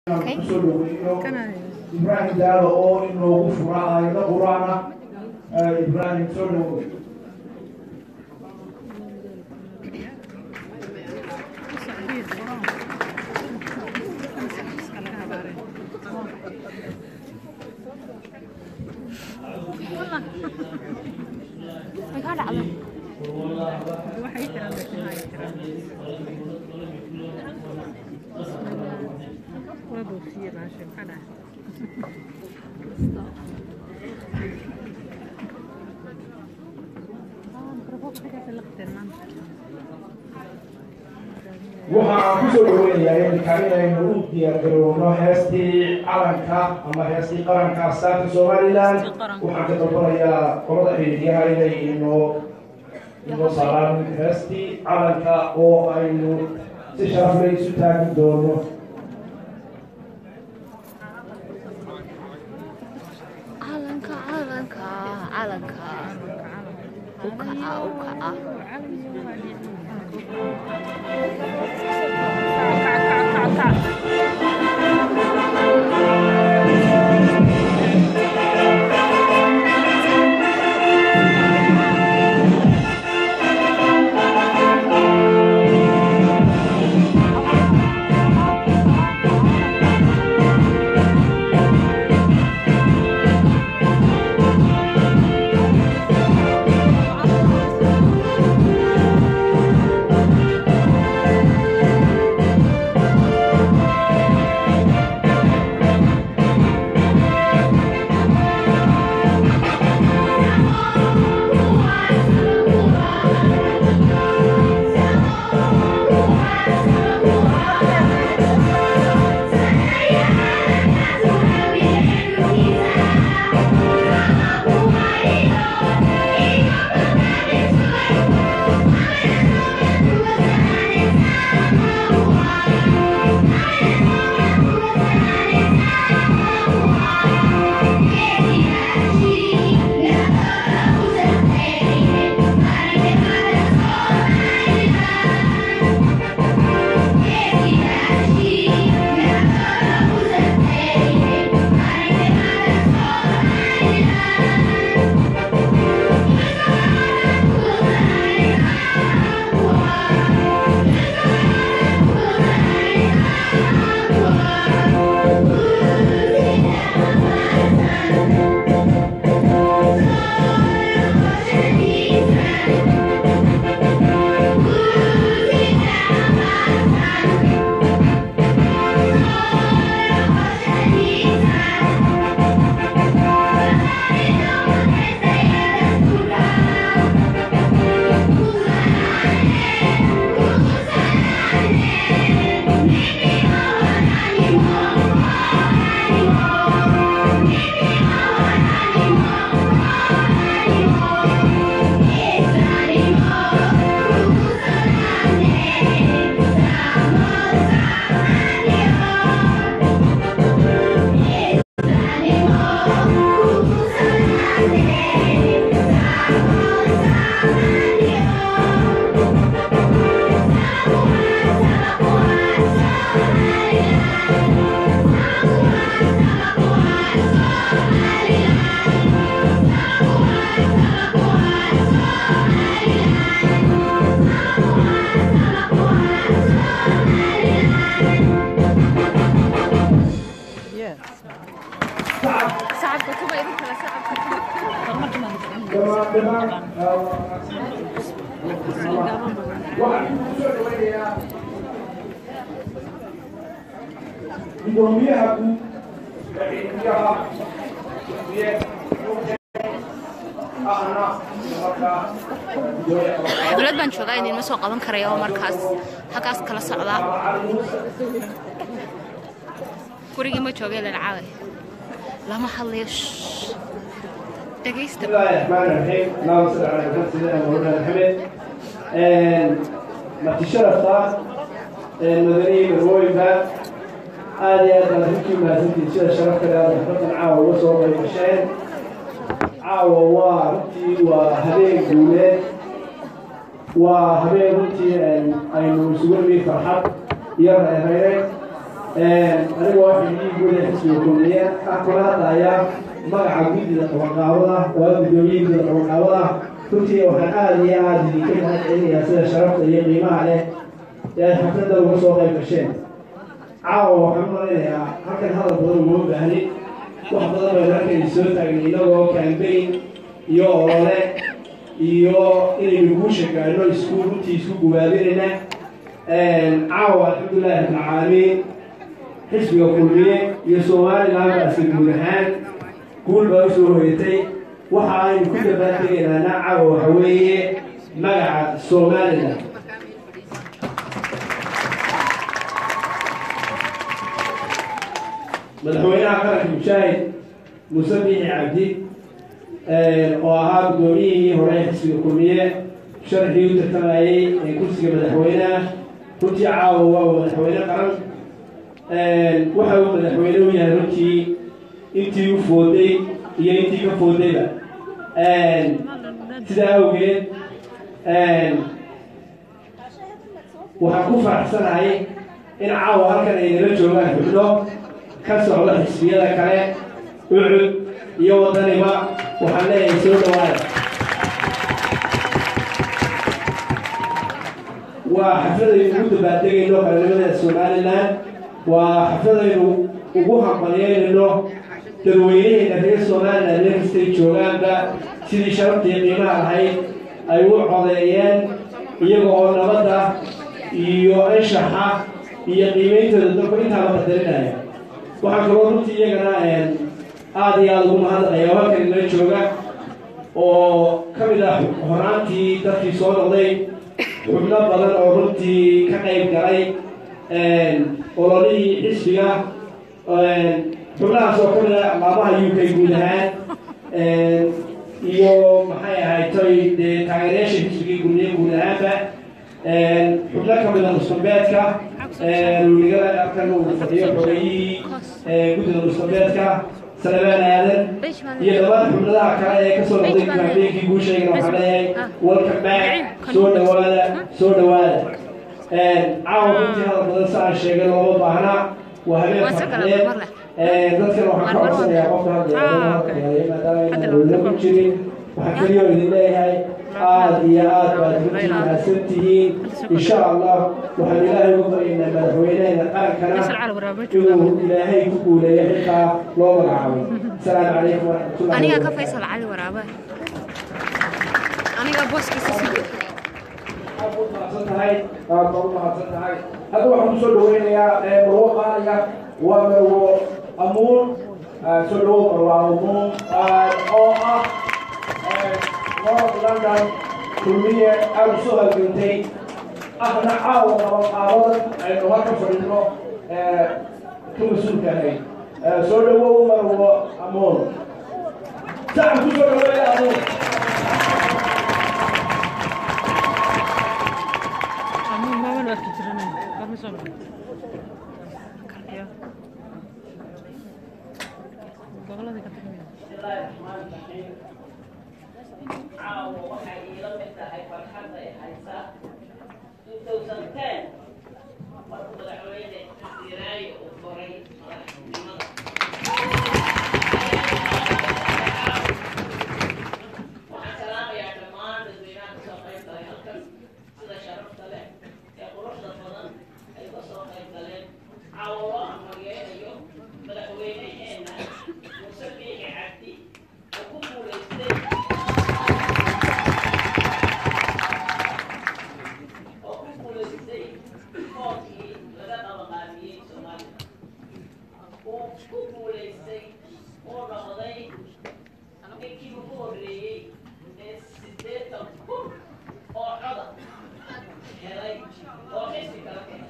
kusoo dhaweeyo ibraahim daalo oo inoogu fura aayado qur-aana ibraahim soo dhawo Maxaa dhacday? waxaan kusoo dhaweynayaa iminka inaynu u diyaargarowno heestii calanka ama heestii qaranka astaanta somalilan waxaan ka dalbanayaa qolada xiriiryaha inay inoo inoo saaraan heestii calanka oo aynu si sharafle isu taagi doono Calanka, calanka, calanka. U kaca, u kaca. Sacabka kuba idin kale sacabka. dhamaan dhamaan waxaan kusoo dhaweynayaa gudoomiyaha guud xiriiryaha ahna markaa gudoomiyaha Xaflad baan joogaa idinma soo qaban karayo oo markaas halkaas kala socda. Gurigii ma joogay leen caaway. Lama hadlayo. shh. Dhagaysta. بسم الله الرحمن الرحيم اللهم صل على محمد سيدنا مولانا محمد marti sharafta madaniyi marwooyinka aad iyo aad baad runtii mahadsantihin sida sharafta leh aad xafladan caawa uga soo qayb gasheen caawa waa runtii waa habeen guuleed waa habeen runtii aynu isugu nimi farxad iyo reereyn anigoo xildhigii guud ee xisbiga kulmiye ah kula hadlaya magaca guddida qabanqaabada oo ah guddoomiyihii guddida qabanqaabada runtii waxaan aada iyo aada idinka mahad celinayaa sida sharafta iyo qiimaha leh ee ay xafladda uga soo qayb gasheen caawa waxaan maleynayaa halkan hadal badan uma baahnin wax badan baynu halkaynu soo taagnay inagoo kambayn iyo olole iyo inaynu guusha gaadhno isku runtii isku gubaabinayna caawa alxamdulilahi rabbilcaalamiin xisbiga kulmiye iyo somaliland baase guud ahaan guul baa usoo hoyatay waxa aynu ku dabaaltegaynaana caawa waxa weeye magaca somaliland madaxweynaha qaranka mushaahid muuse biixi cabdi oo ahaa guddoomiyihii hore xisbiga kulmiye sharxii u tartamayay ee kursiga madaxweyneha runtii caawa waa madaxweyne qaran waxa uu madaxweyne u yahay runtii intii u fooday iyo intii ka foodayba sidaa awgeed waxaan ku faraxsanahay in caawa halkan ay nala joogaan xubno ka socda xisbiyada kale ucud iyo wadaniba waxaan leeyahay soo dhawaada waa xafladaynu ugu dabaaldegayno qaranimada somalilan waa xafladaynu ugu hambalyeynayno dadweynaheena reer somalilan meel kastay joogaanba sidii sharaftii qiimaha lahayd ay u codeeyeen iyaga oo nabadda iyo anshaxa iyo qiimeyntooda dalku intaaba qadarinaya waxaan kaloo runtii iyagana aada iyo aada ugu mahadnaqaya halkan inala jooga oo ka mid ah horaantii dadkii soo noqday xubno badan oo runtii ka qayb galay ololihii xisbiga xubnahaas oo ka mid ah laamaha u k guud ahaan iyo maxay ahayd toy dee taageerayaasha xisbigii gurniye guud ahaanba xubno ka mid a mustambeedka luligada halkan uu fadhiyo xogeeyihii guddida mustambeedka salebaan aadan iyo dhammaan xubnadaha kale ee kasoo noqday kaambeenkii guushaygana waxaan leeyahay welcome back soo dhawaada soo dhawaada caawa runtii hadal badan sa aan sheegay looma baahna waa habeen farxadeed dadkan waxaan ka codsanayaa qofka hadlaya maadaama ayna ku jirin waxaan keliyoo idin leeyahay aada iyo aad baad runtii mahadsan tihiin insha allah waxaan ilaahay ugu baryaynaa madaxweyneheena qarankana inuu ilaahay ku guuleeyo xilkaa loo magacaabay asalaamu calaykum waraxmatullahi aniga ka faysal cali waraabe aniga booskiisa sii mahadsan tahay aad baa u mahadsan tahay hadda waxaan kusoo dhaweynayaa marwo qaaliga waa marwo amuun soo dhawow marwo amuun oo ah north london kulmiye aada usoo halgantay ahna caawa qabanqaabadan aynu halka fadhino ka mas-uulka ahayd soo dhawow marwo amuun sacan kusoo dhaweeya amuun caawa waxay iila mid tahay farxadda ay haysaa 2010 markuu madaxweyne diraayo uu koray madaxnimada waxaan salaamayaa dhammaan dadweynaha kasoo qayb galay halkan sida sharafta leh ee quruxda badan ay kasoo qayb galeen caawa loo amaryeelayo madaxweyneheena muuse biixi cabdi oo ku guulaystay oo ku guulaystay koodkii laga qabaqaabiyey soomaaliya uu ku guulaystay uu noqday ninkii ugu horreeyey ee siddeetan kun oo coda helay oo xisbi kala keenay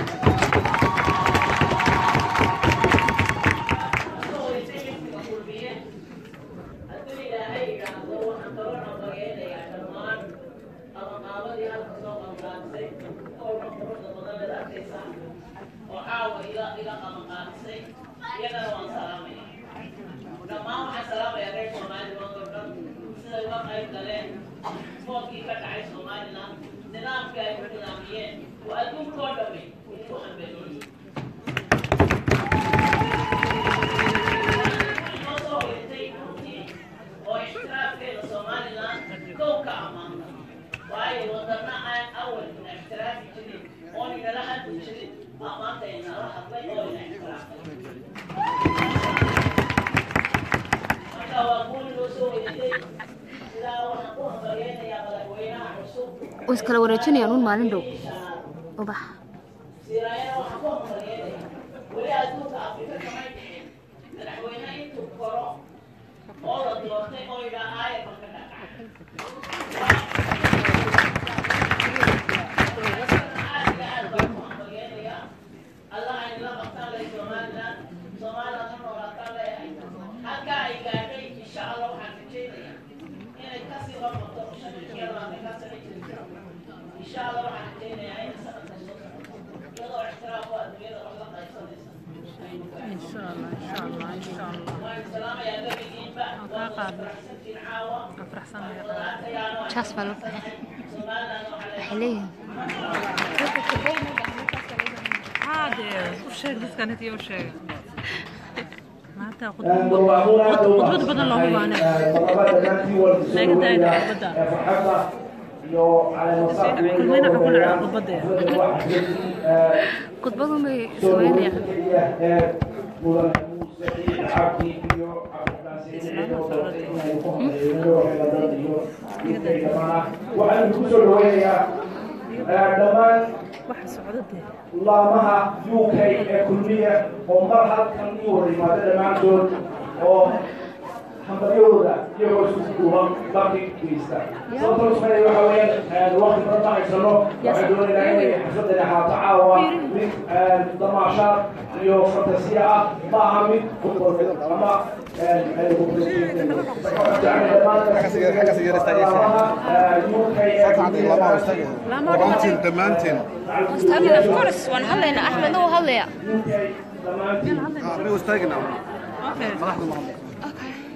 kasoo hoysay xisbiga kulmiye hadduu ilaahay yidhaahdo waxaan kaloo nabageedayaa dhammaan qabanqaabadii halka soo qabanqaabisay oo quruxda badan leed arkaysaa oo caawa ila ila qabanqaabisay iyagana waan salaamaya dhammaan waxaan salaamayaa reer somaliland oo dhan siday uga qayb galeen foodkii ka dhacay somaliland nidaamkii ay ku nidaamiyeen oo adduunkoo dhamay idinku hambeeyey sidaa waxaan ku hambalyeynayaa madaxweynaha cusub way iskala wareejinayaan un maalin dhow ubax siraayana waxaan ku hambalyeynayaa weli adduunka afrika kamay dhicin madaxweyne intuu koro oo la doortay oo idhaa aaya marka dhaqac allah ay la qabtaan leh somaliland somaliland ha noolaataan leeyahay halkaa ay gaadhay insha allah waxaan rajaynayaa inay kasii qabato shan iyo labaatanka sano jirta insha allah waxaan rajaynayaa inay sanadka soo socoto iyadoo ixtiraaf u adduunyada wax la qaybsanaysa waan salaamayaa gabigiinba waa faraxsantiin caawa walaalayaal jaas baa loo baxay somaliland waxaa leeyahay waxay leeyihiin khudbad badan loogu baanay khudbadun bay sameynayaan waxaan ku soo dhaweynayaa dhammaan laamaha UK ee kulmiya oo mar halkan ii wada yimaada dhammaantood oo hambaryahooda iyagoo isku duuban baki geysta sababta la sameynaya waxa weeyaan waqti badan ma haysano waxaan doonaynaa inay xafladani ahaato caawa mid damaashaad iyo fantasiya ah ma aha mid football ama dhammaantiin dhammaantiin Istaagin, of course waan hadlaynaa axmedna wuu hadlayaa anigu istaagina madaxda mahadnaq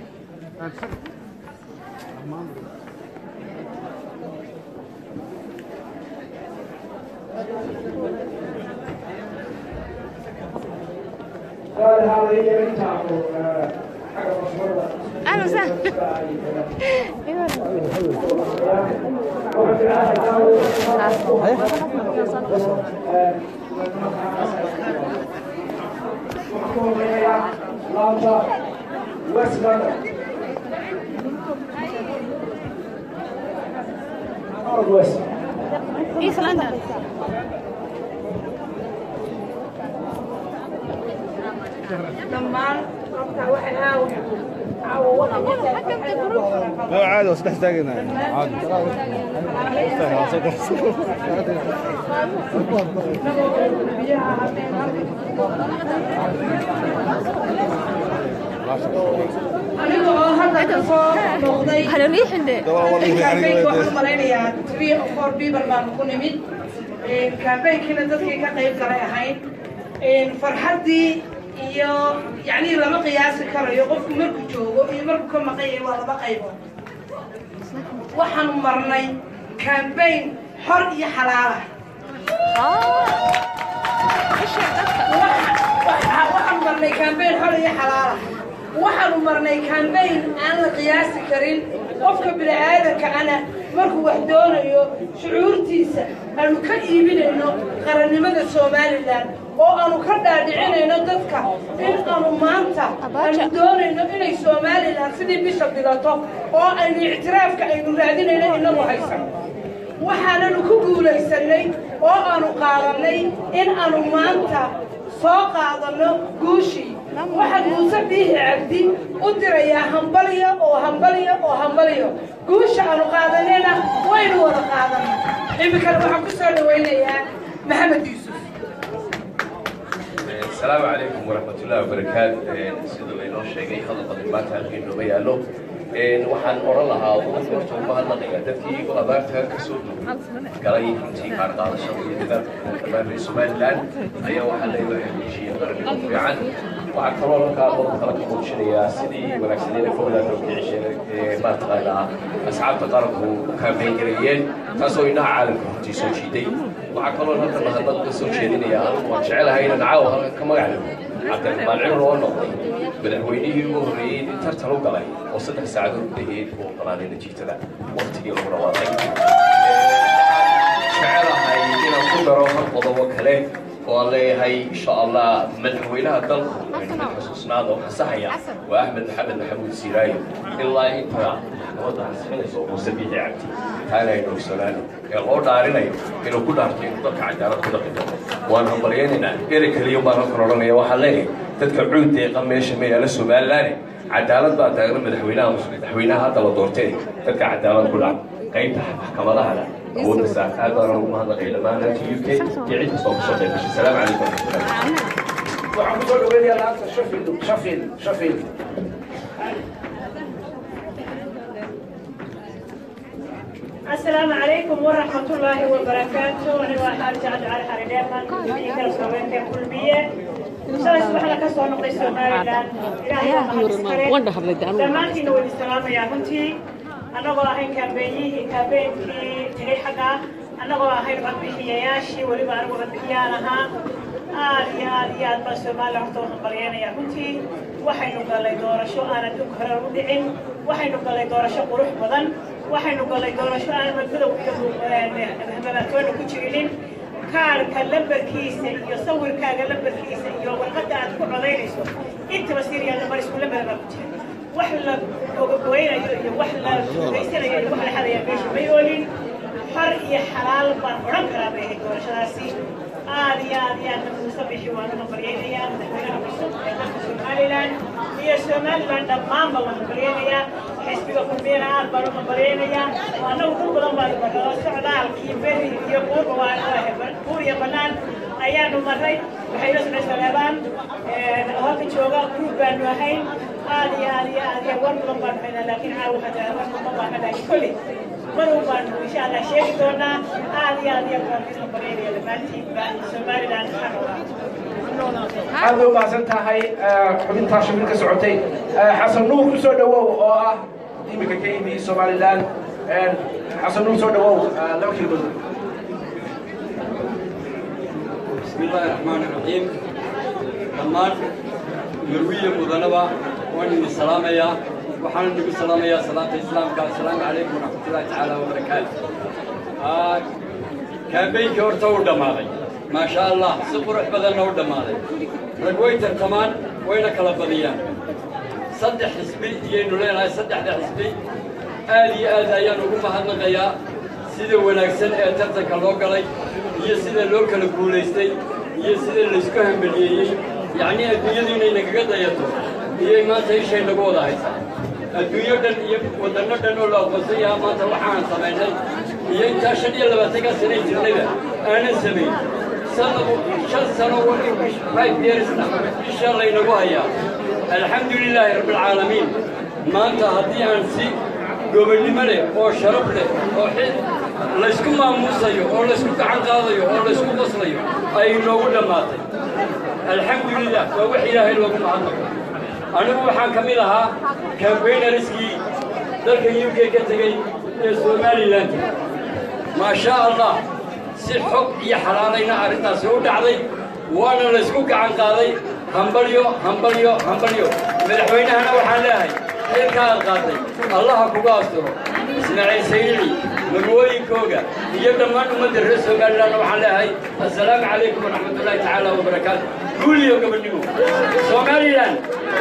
ahlan wasahlan West London. Northwest. east london dhammaan dadka waxay aaw aawo ما عادي بس نحتاجنا عادي aniga oo hadda ka soo noqday haloniixinde kaambeynka waxaan u malaynayaa three or four people baan ku nimid kaambeynkiina dadkii ka qayb galay ahayd farxaddii iyo yacni lama qiyaasi karayo qofku markuu joogo iyo markuu ka maqan yahay waa laba qaybood waxaanu marnay kaambeyn xor iyo xalaala waxaanu marnay kaambeyn xor iyo xalaala waxaanu marnay kaambeyn aan la qiyaasi karin qofka bini'aadanka ana markuu wax doonayo shucuurtiisa aanu ka iibinayno qarannimada somalilan oo aanu ka dhaadhicinayno dadka in aanu maanta aanu doonayno inay somalilan sidii bisha bilato oo aynu ictiraafka aynu raadinayno inagu haysan waxaananu ku guulaysanay oo aanu qaadannay in aanu maanta soo qaadanno guushii waxaan muuse biihi cabdi u dirayaa hambaliyo oo hambaliyo oo hambaliyo guusha aanu qaadanayna waynu wada qaadanay iminkana waxaan ku soo dhawaynayaa maxamed yuusuf السلام عليكم ورحمة الله وبركاته سيدو إنو شيء خلق الإمات هالكين نو بيالو waxaan oran lahaa dadka horta u mahadnaqaya dadkii igu abaarta ka soo duway galay runtii qaar qaadashada iyo dadaalka dhammaan reer somaliland ayaa waxaa leeyahay heshiiya qarannimo fiican waxaa kaloo halkaa qodob kale ka muujinayaa sidii wanaagsaneeda fogdaata ukicishee maataqaanaa asxaabta qaranku kaambeyn gareeyeen taasoo indhaha caalamka hortii soo jiiday waxaa kaloo halka mahadnaq ka soo jeedinaya anigu waan jecelahay inaan caawa halka ka magac dhigo cabdiraxmaan cimar oo noqday madaxweynihii ugu horreeyey in tartan u galay oo saddex saacadood gudaheed u oggolaaday natiijada waqtigii lagu dhawaaqay jecelahay inaan ku daro hal qodobo kale oo aan leeyahay insha allah madaxweynaha dalku xusuusnaada oo fasaxaya waa axmed maxamed maxamuud siiraayo ilaa inta maxkamadda ansixinayso muuse biixi cabdi taana aynu ogsanaano ee loo dhaarinayo inuu ku dhaarto inuu dalka cadaalad ku dhaqi doono waan hambalyaynaynaa erey keliya baan halkan odhanaya waxaan leeyahay dadka cuud deeqa meesha ma yaala somalilaane cadaalad baa taagna madaxweynaha madaxweynaha hadda la doortay dadka cadaalad ku dhaca qaybta maxkamadahana awoodda saa aad baan ugu mahadnaqay dhammaan reerka u k iyo cid kastoo kasoo qayb gashay salaamu calaykum waraxmatullahi waxaan kusoo dhaweynayaa laanta shafil shafil shafil السلام عليكم ورحمة الله وبركاته أنا واحد جعل على حريدان في كل سوين كل بية سلا سبحان الله كسر نقص سومالي لان زمان كنا ودي السلام يا بنتي أنا والله كابيني كابيني تري حاجة أنا والله ربي ياشي ولي بعرف ربي أنا aad iyo aad iyo aad baan soomaaliya horta waxaan baryanayaa runtii waxaynu galay doorasho aanan dhug hore u dhicin waxaynu galay doorasho qurux badan waxaynu galay doorasho aan madmadow iyo mabaatoona ku jirinin kaarka lambarkiisa iyo sawirkaaga lambarkiisa iyo warqadda aad ku codaynayso intaba siriya lambar isku lambar baa ku jira wax la ogagoynayo iyo wax la sugaysanayo iyo wax la xadaya meesha may oolin xor iyo xalaal baan odhan karaa bay ahayd doorashadaasi aad iyo aad iyo aad muuse bixi waan uga baryaynayaa madaxweynaha cusub ee dalka somalilan iyo somalilan dhammaanba waan baryaynayaa xisbiga kulmiyana aad baan uga baryaynayaa annagu dul badan baanu marnaa socdaalkii beri iyo buurba waan buur iyo bannaan ayaanu marray waxayna socday saleebaan halka jooga guud baanu ahayn aad iyo aad iyo aad iyo war badan baanu haynaa laakiin caawa hadda warka ma baana laakiin kolley madow baanu insha allah sheegi doonaa aad iyo aad iyo baan isla bareynaya dhammaantiinba somaliland waxaan ogaa aad bay u mahadsan tahay xubintaa shafil ka socotay xasan nuur ku soo dhawow oo ah iminka ka yimi somalilan xasan nuur soo dhawow laba kelmadood بسم الله الرحمن الرحيم دمان مروية مذنبة وأني السلام يا وحنا نبي السلام يا صلاة الإسلام قال السلام عليكم ورحمة الله تعالى وبركاته آه كان بيك ورتو دماغي ما شاء الله سقر بدلنا ودماغي رقويت كمان وين كلا بديان صدح حسبي ينو لنا صدح حسبي آدي آدي أيانو هم هنغيا sida wanaagsan ee tartanka loo galay iyo sida loo kala guulaystay iyo sida laysku hambeliyeeyey yacnii adduunyadu inay nagaga dayato iyay maanta ishay nagu wada haysaa adduunyo dhan iyo waddanno dhan oo la aqoonsan yahaa maanta waxaan samaynay iyo intaa shan iyo labaatankaa sanay jirnayba aanan samayn sanadu shan sano five yearsna isha laynagu hayaa alxamdu lilaahi rabbilcaalamiin maanta haddii aan si gobonnimo leh oo sharaf leh oo xil laysku maamuusayo oo laysku gacan qaadayo oo laysku qoslayo ay noogu dhammaatay alxamdulilah waa wax ilaahay loogu mahadnaqo anigu waxaan ka mid ahaa kambaynariskii dalka u k ka tegey ee somalilan maa shaa allah si xog iyo xalaalayna arrintaasi u dhacday waana laysku gacan qaaday hambalyo hambalyo hambalyo madaxweynahana waxaan leeyahay xilka aad qaatay allaha kuga asturo ismaaciil saynici magooyinkooga iyo dhammaan ummadda reer somaliland waxaan leeyahay assalaamu calaykum waraxmatullaahi tacaala wabarakaatu guul iyo gobonnimo somaliland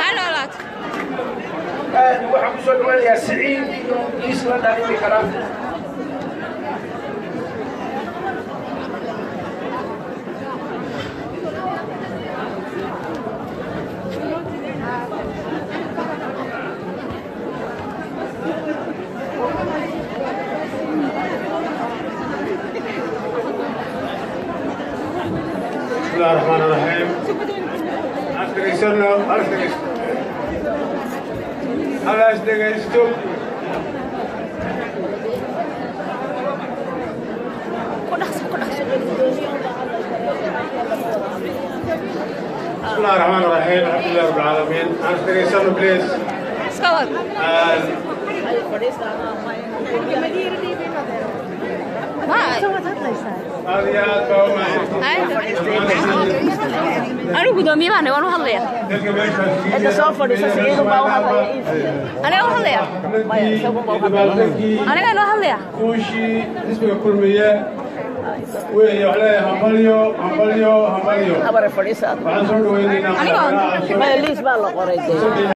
waxaan kusoo dhaweynayaa siciid iyo isla dhalimi kara بسم الله الرحمن الرحيم أستغيثنا أستغيث هل أستغيثتم بسم الله الرحمن الرحيم الحمد لله رب العالمين أستغيثنا بليز هذه آد anigu gudoomiye baan waan u hadlaya Inta soo fadhiisa Saciid baa u hadlaya aniga u hadlaya aniga inoo hadlaya kuushii xisbiga kulmiye weeye wax leeyahay hambalyo hambalyo hambalyo habare fadhiisaad waxaan soo dhaweynaynaa liis baa la qoray dee